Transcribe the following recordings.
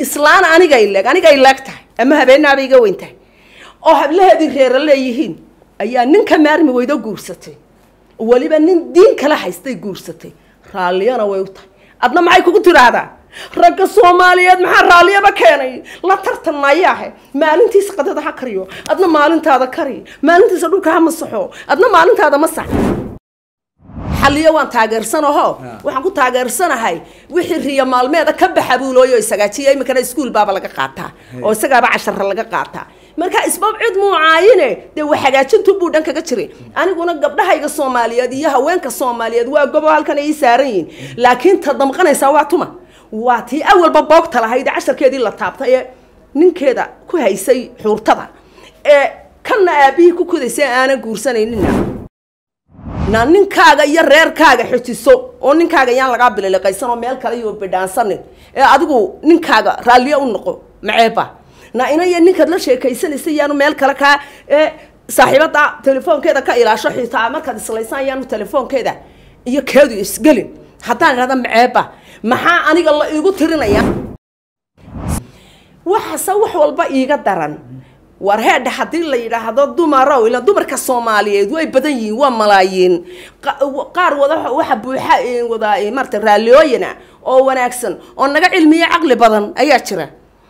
islaan aniga ileeg aniga ileeg tahay ama habeenaaba iga weyn tahay oo hablaheedii reera leeyihiin ayaa ninka maarmi weydo guursatay weliba nin diin kala haystay guursatay raalliyana way u tahay adna maxay kugu tiraahdaa ragga soomaaliyeed maxaa raalliyaba keenay la tartan mayaahe maalintiisa qadada ha kariyo adna maalintaada kari maalintiisa dhulka ha masaxo adna maalintaada masax xalliyo waan taageersanaho waxaan ku taageersanahay wixii riyo maalmeeda ka baxa buulooyo isagaajiya iminkana iskuul baaba laga qaataa oo isagaaba cashara laga qaataa marka isbab cid muu caayine dee wa hagaajintu buu dhan kaga jiray aniguna gabdhahayga soomaaliyeed iyo haweenka soomaaliyeed waa gobo halkan ay ii saaran yihiin laakiin ta damqanaysaa waa tuma waa tii awalba boogta lahayd ee casharkeedii la taabtay ee ninkeeda ku haysay xuurtada ee kanna aabihii ku kudaysay aanan guursanayninna na ninkaaga iyo reerkaaga xojiso oo ninkaaga yaan lagaa bililiqaysan oo meel kale iyo bidhaansanin ee adigu ninkaaga raalliyo u noqo maceeba na inaya ninkaad la sheekaysanaysa yaanu meel kale kaa ee saaxiibada telefoonkeeda ka ilaasho xitaa markaad islaysaan yaanu telefoonkeeda iyo keedu isgelin haddaan idhahda maceeba maxaa aniga la iigu tirinaya waxase wax walba iiga daran war heedha haddii la yidhaahdo dumarow ila dumarka soomaaliyeed way badan yihiin waa malaayiin qaar wada waxa buuxa wada maarata raalliyooyina oo wanaagsan oo naga cilmiyo caqli badan ayaa jira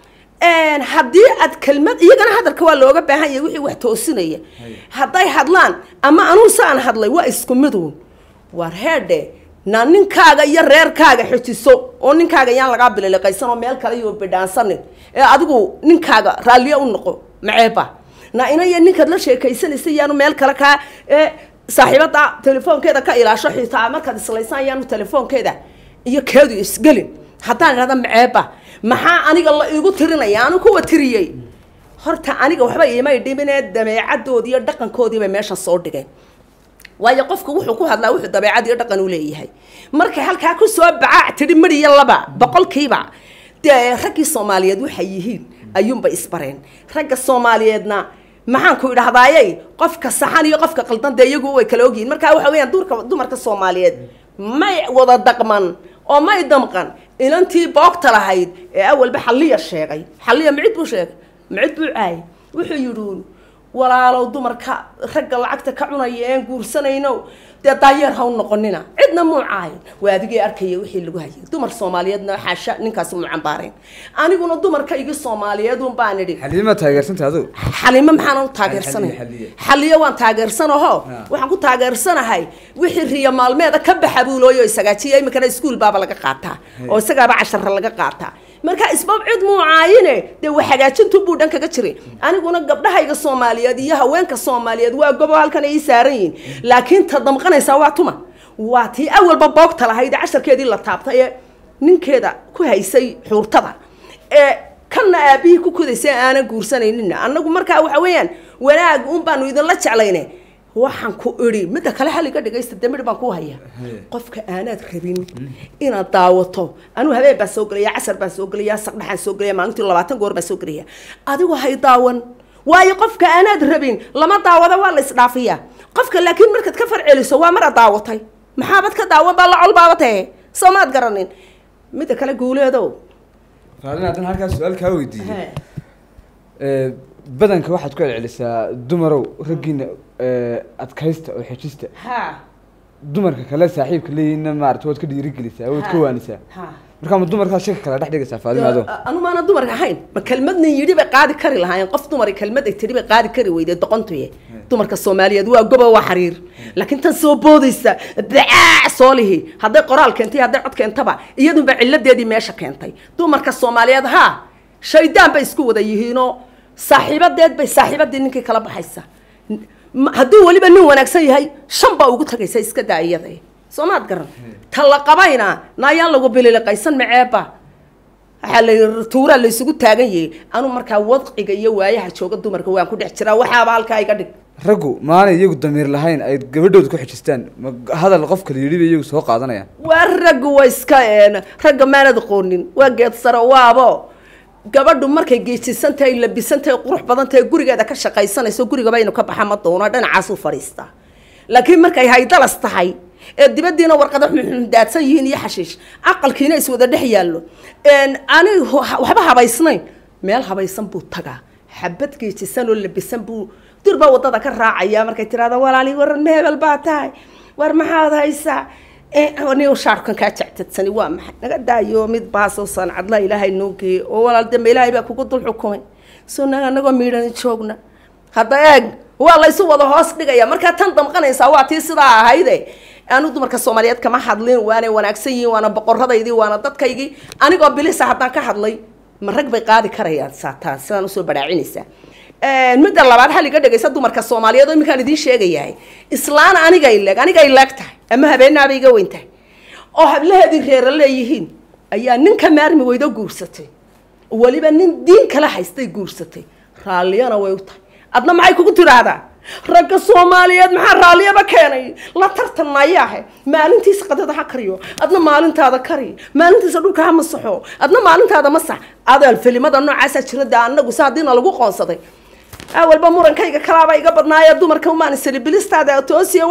haddii aad kelmad iyagana hadalka waa looga baahan yahay wixii wax toosinaya hadday hadlaan ama anuu saan hadlay waa isku miduun war heedhe na ninkaaga iyo reerkaaga xojiso oo ninkaaga yaan lagaa bililiqaysan oo meel kale iyo bidhaansanin ee adigu ninkaaga raalliyo u noqo maceeba na inaya ninkaad la sheekaysanaysa yaanu meel kale kaa ee saaxiibada telefoonkeeda ka ilaasho xitaa markaad islaysaan yaanu telefoonkeeda iyo keedu isgelin haddaan idhahda maceeba maxaa aniga la iigu tirinaya anu kuwa tiriyey horta aniga waxba iimay dhiminee dabeecadoodii iyo dhaqankoodiibay meeshan soo dhigeen waayo qofku wuxuu ku hadlaa wuxuu dabeecad iyo dhaqan u leeyahay markay halkaa ku soo bacaac tidhi midhiyo laba boqolkiiba dee raggii soomaaliyeed waxay yihiin ayuunbay isbareen ragga soomaaliyeedna maxaan ku idhahdaayey qofka saxan iyo qofka qaldan dee iyagu way kala ogyihiin markaa waxa weeyaan duurka dumarka soomaaliyeed may wada daqman oo may damqan ilantii boogta lahayd ee awalba xalliya sheegay xalliya micid buu sheegay micid buu caayay wuxuu yidhi walaalow dumarka ragga lacagta ka cunaya een guursanayno dee daayeer ha u noqonina cidna muu caayin waa adigii arkaya wixii lagu hayay dumar soomaaliyeedna xaasha ninkaasi muu cambaareen aniguna dumarka igi soomaaliyeed un baan idhi xaliima taageersanta adigu xalimo maxaan u taageersanay Xaliye, xaliye. xaliyo waan taageersanaho waxaan ku taageersanahay wixii riyo maalmeeda ka baxa buulooyo isagaajiya iminkana iskuul baaba laga qaataa oo isagaaba cashara laga qaataa marka isbab cid muu caayine dee wa hagaajintu buu dhan kaga jiray aniguna gabdhahayga soomaaliyeed iyo haweenka soomaaliyeed waa gobo halkan ay ii saaran yihiin laakiin ta damqanaysaa waa tuma waa tii awalba boogta lahayd ee casharkeedii la taabtay ee ninkeeda ku haysay xuurtada ee kanna aabihii ku kudaysay aanan guursanayninna annagu markaa waxa weeyaan wanaag un baanu idinla jeclayne waxaan ku idhi midda kale xalliga dhegaysta dee midh baan ku haya qofka aanaad rabin inaad daawato anuu habeen baan soo gelaya casar baan soo gelaya saqdhaxaan soo gelaya maalintii labaatan goor baan soo gelaya adigu hay daawan waayo qofka aanaad rabin lama daawado waa la isdhaafiyaa qofka laakiin markaad ka farceliso waa maraad daawatay maxaabad ka daawan baa la col baabatahe soo maad garanin midda kale guuleedow faalin haddana halkaas su-aal kaa weydiiyey Ee, badanka waxaad ku celcelisaa dumarow raggiina ee, adkaysta oo xejista ha dumarka kale saaxiibka leeyihiinna maarata waad ka dhiirigelisaa waad ka waanisaa ha markaa ma dumarkaa shaka kala dhex dhigaysaa faalin ado anu maana dumarka ahayn ma kelmadna yidhi bay qaadi kari lahaayeen qof dumari kelmad ay tidhi bay qaadi kari weyday doqontuye dumarka soomaaliyeed waa gobo waa xariir laakiin tan soo boodaysa dacaac soo lihi hadday qoraal keentay hadday cod keentaba iyadunba ciladeedii meesha keentay dumarka soomaaliyeed haa shaydaan bay isku wada yihiinoo saaxiibadeed bay saaxiibadii ninkii kala baxaysa M- hadduu weliba nin wanaagsan yahay shan baa ugu tagaysa iska daa iyada soo maad garan ta la qabayna naayaan lagu bililiqaysan maceeba waxaa la yidhi tuuraa la isugu taagan yahay anu markaa wadciga iyo waayaha jooga dumarka waan ku dhex jiraa waxaaba halkaa iga dhig raggu maanay iyagu damiir lahayn ay gabadhooda ku xejistaan ma hadal qof kale yidhi bay iyagu soo qaadanayaan waa raggu waa iska een ragga maanad aqoonin waa geed sare waabo gabadhu markay geejisan tahay labisan tahay qurux badan tahay gurigeeda ka shaqaysanayso gurigaba inu ka baxa ma doono dhinacaasuu fadhiistaa laakiin markay haydalas tahay ee dibadiina warqada daadsan yihiin iyo xashiish aqalkiina is wada dhex yaallo ani waxba habaysnayn meel habaysan buu tagaa xabad geejisan oo labisan buu durbaa wadada ka raacaya markay tirahda walaali waran mehebel baa tahay war maxaad haysaa ni shaarkan kaa jectadsani waa maxay naga daayo mid baasoo sancadla ilaahay noo geeyey oo walaal dambe ilaahay baa kugu dul xukumay soo naga anagoo miidhan joogna hadda eeg waa laysu wada hoos dhigaya markaa tan damqanaysaa waa tii sidaa ahayde anu dumarka soomaaliyeed kama hadlin waanay wanaagsan yihiin waana boqoradaydii waana dadkaygii anigoo bilisa haddaan ka hadlay ma rag bay qaadi karayaan saataan sidaan usoo baraacinaysaa midda labaad hal iga dhegaysa dumarka soomaaliyeed oo iminkaan idiin sheegayahay islaan anigay leeg anigay leeg tahay ama habeenaabay iga weyn tahay oo hablaheedii reera leeyihiin ayaa ninka maarmi weydo guursatay weliba nin diin kala haystay guursatay raalliyana way u tahay adna maxay kugu tiraahdaa ragga soomaaliyeed maxaa raalliyaba keenay la tartan mayaahe maalintiisa qadada ha kariyo adna maalintaada kari maalintiisa dhulka ha masaxo adna maalintaada masax adeel filimada noocaasaa jira dee anagu si haddiina lagu qoonsaday awalba murankayga kalaaba iga badnaaya dumarka umaan salibilistaada toosiya